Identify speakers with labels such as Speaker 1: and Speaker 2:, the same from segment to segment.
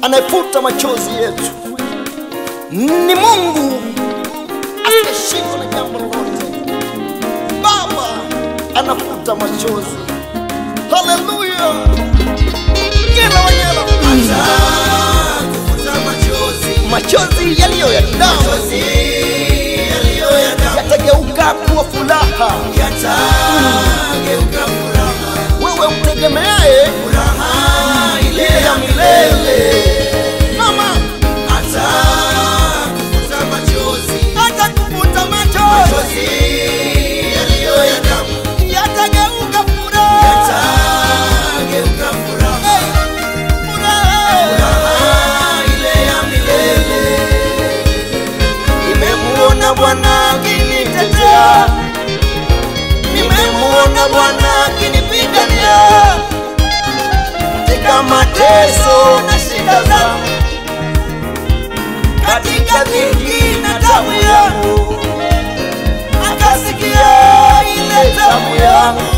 Speaker 1: anayefuta machozi yetu. Ni Mungu asiyeshindwa na jambo lolote. Baba anafuta machozi. Haleluya! Nyela wanyela,
Speaker 2: kufuta machozi
Speaker 1: machozi yaliyo ya damu
Speaker 2: machozi yaliyo ya damu
Speaker 1: yatageuka kuwa furaha.
Speaker 2: yatageuka furaha
Speaker 1: Wewe mtegemeaye
Speaker 2: furaha ile
Speaker 1: ile ya milele, mama
Speaker 2: hata kufuta machozi
Speaker 1: hata kufuta machozi
Speaker 2: machozi yaliyo ya damu
Speaker 1: yatageuka furaha.
Speaker 2: yatageuka furaha
Speaker 1: Furaha.
Speaker 2: furaha ile ya milele
Speaker 1: Nimemuona Bwana akinitetea, nimemuona Bwana akinipigania katika mateso na shida zangu, katika dhiki na tabu yangu, akasikia ile tabu yangu,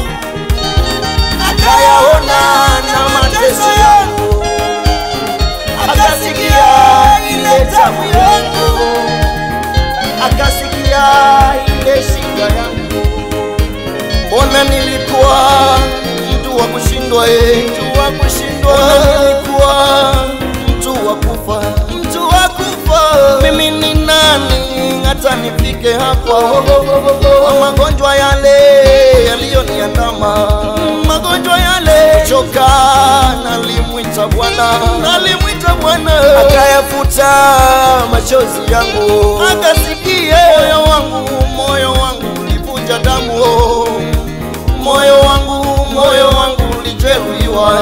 Speaker 1: akayaona na mateso yangu, akasikia ile tabu yangu akasikia ile shida yangu. Mbona nilikuwa mtu wa kushindwa, eh, mtu wa kushindwa. Mbona nilikuwa mtu wa kufa, mtu wa kufa. Mimi ni nani hata nifike hapa? Kwa magonjwa yale yaliyoniandama, magonjwa yale choka, nalimwita Bwana, nalimwita Bwana akayafuta machozi yangu, akasikia moyo wangu, moyo wangu ulivuja damu, moyo wangu, moyo wangu ulijeruhiwa,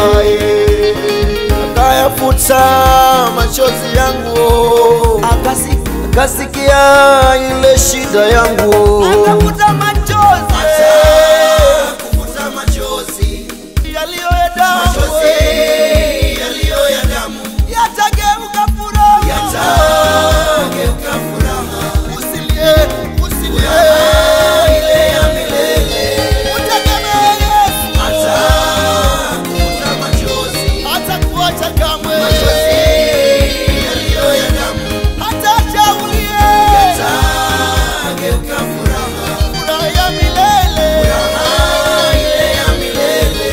Speaker 1: akayafuta machozi yangu, akasikia akasikia ile shida yangu, akafuta machozi
Speaker 2: kufuta machozi
Speaker 1: yaliyo ya damu,
Speaker 2: machozi yaliyo ya damu
Speaker 1: yatageuka furaha.
Speaker 2: yatageuka furaha
Speaker 1: Usilie, usilie,
Speaker 2: furaha ile ya milele
Speaker 1: utegemee Yesu,
Speaker 2: hata kufuta machozi
Speaker 1: hatakuacha kamwe,
Speaker 2: machozi yaliyo ya damu
Speaker 1: hataacha ulie.
Speaker 2: yatageuka furaha
Speaker 1: Furaha ya milele,
Speaker 2: furaha ile ya milele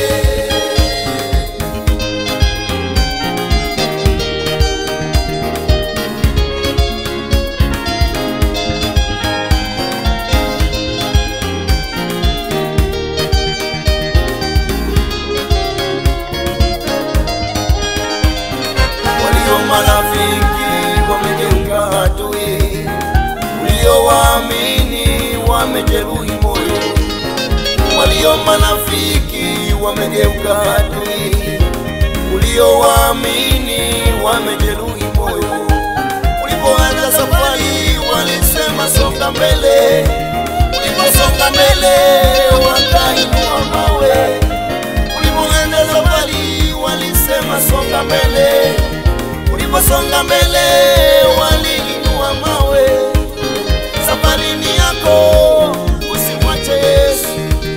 Speaker 1: walio marafiki wamegeuka adui, uliowaamini wamejeruhi moyo, walio marafiki wamegeuka adui, uliowaamini wamejeruhi moyo. Ulipoanza safari walisema songa mbele, uliposonga mbele wakainua mawe ulipoenda safari walisema songa mbele, uliposonga mbele waliinua mawe. Safari ni yako, usimwache Yesu,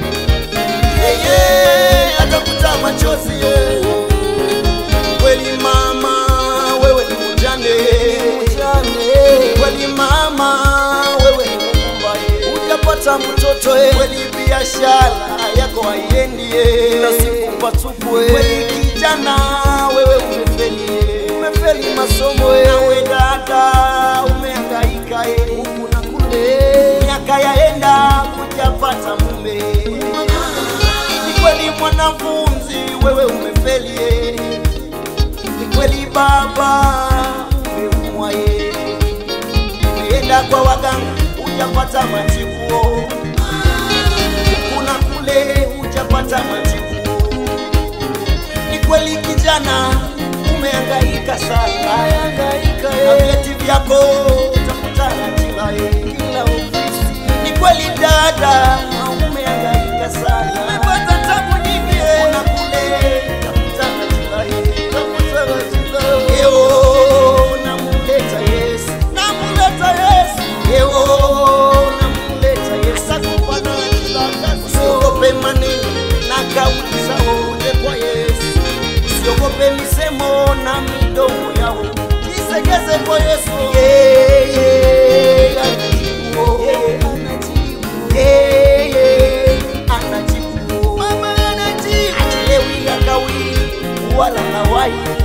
Speaker 1: yeye atakuta machozi. ye. Kweli mama, wewe ni mjane, kweli mama, wewe ni mfumba, hujapata mtoto, eh. kweli biashara yako haiendi, eh. kila siku patupu, eh. kweli kijana, wewe umefeli, eh. umefeli masomo, eh. nawe dada umehangaika eh. huku na kule, miaka yaenda hujapata mume ni kweli mwanafunzi, wewe umefeli eh. Ni kweli baba umeumwa ye, umeenda kwa waganga hujapata matibuo, kuna kule hujapata matibuo. Ni kweli kijana umehangaika sana, na vyeti vyako utakutana kila kila ofisi. Ni kweli dada umehangaika sana, umepata tabu nyingi, kuna kule utakutana kila utakutana kila Leo namleta Yesu, namleta Yesu, leo namleta Yesu, akufanya kila kazi. Usiogope maneno na kauli zao, uje kwa Yesu. Usiogope misemo na midomo yao, wala hawai